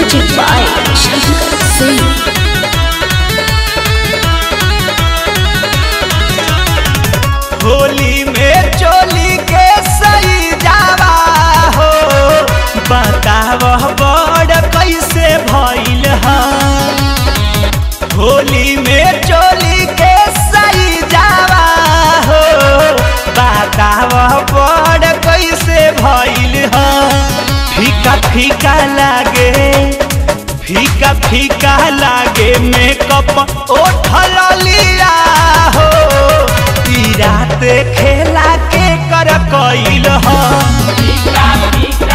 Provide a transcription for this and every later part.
Music by Shankar Singh. Holi में चोली के सही जावा हो बताव बड़ कैसे भइल ह होली में चोली के सही जावा हो बताव बड़ कैसे भइल ह फीका फीका लागे फीका फीका लागे मेकअप ओठल लिया हो ई रात खेला के कर कइल ह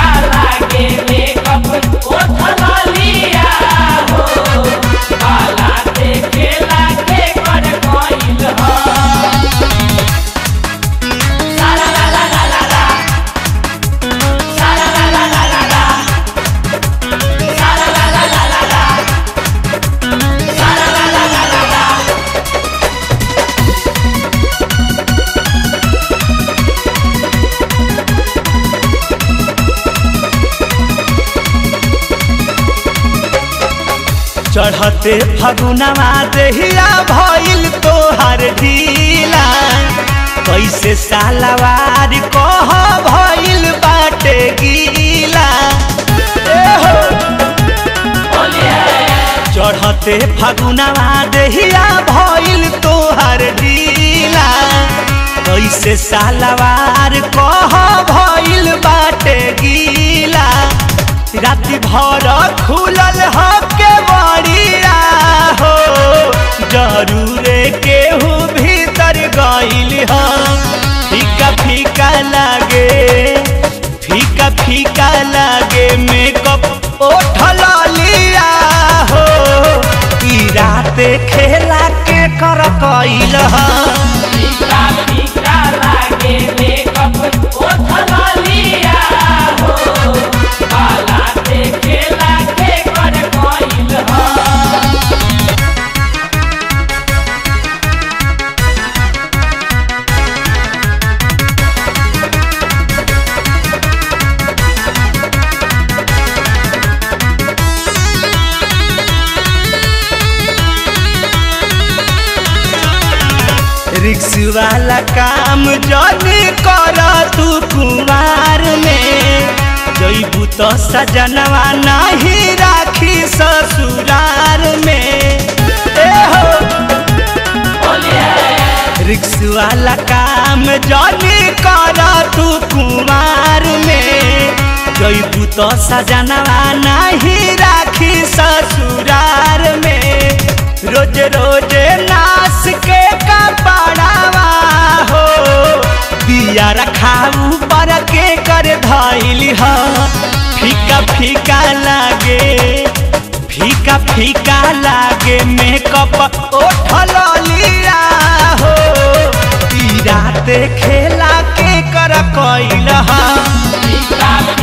चढ़ते फगुनवा देहिया भइल तोहर ढीला कैसे सालवार कह भइल बाटे गीला ए हो चढ़ते फगुनवा देहिया भइल तोहर ढीला कैसे सालवार कह भइल बाटे गीला राति भर खुलल ह के बड़िया हो जरूरे केहू भीतर गइल ह फीका फीका लागे फीका फीका लागे मेकअप ओठल लिया हो ई रात खेला के कर कइल ह रिक्स वाला काम जनी कर तू कुमार में जैबू तो सजनवा नहीं राखी ससुरार में ए हो रिक्स वाला काम जनी कर तू कुमार में जैबू तो सजनवा नहीं राखी ससुरार में रोज रोज नास के कपड़ावा हो दिया रखाऊ पर के कर धैली ह फीका फीका लागे फीका फीका लागे मेकअप ओठल लिया हो ई रात खेला के कर कइल ह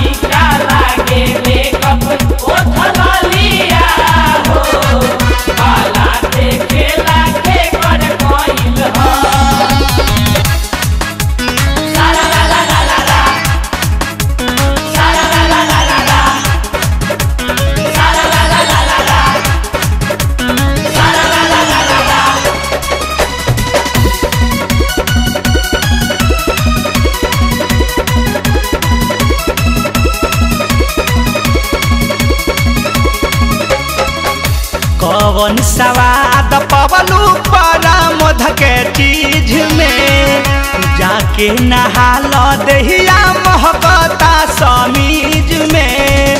कवन सवाद पवलू परा मध के चीज में जाके नहाल दहिया महकता समीज में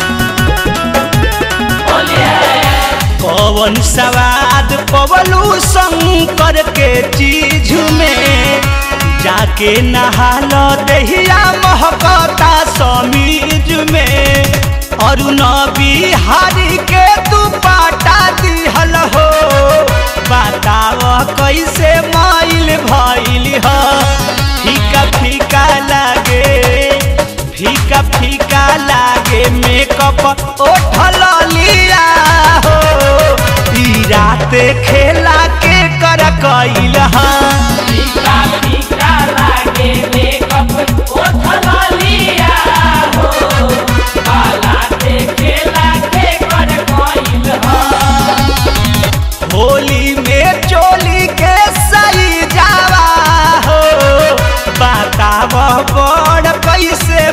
कवन सवाद पवलू शंकर के चीज में जाके नहाल दहिया महकता समीज में अरुण बिहारी के तू पाटा दिहल हो बताव कैसे माइल भइल ह फीका फीका लागे फीका फीका लागे मेकअप ओठल लिया हो ई रात खेला के कर कइल ह फीका फीका लागे मेकअप ओठल लिया हो काला देखे लागे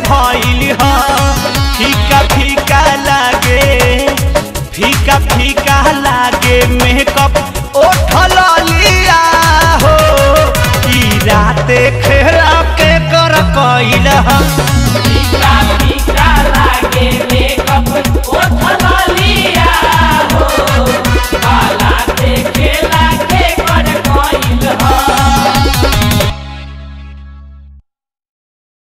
भइल ह फीका फीका लागे फीका फीका लागे मेकअप ओठल लिया हो ई राते खेला के कर कइल ह फीका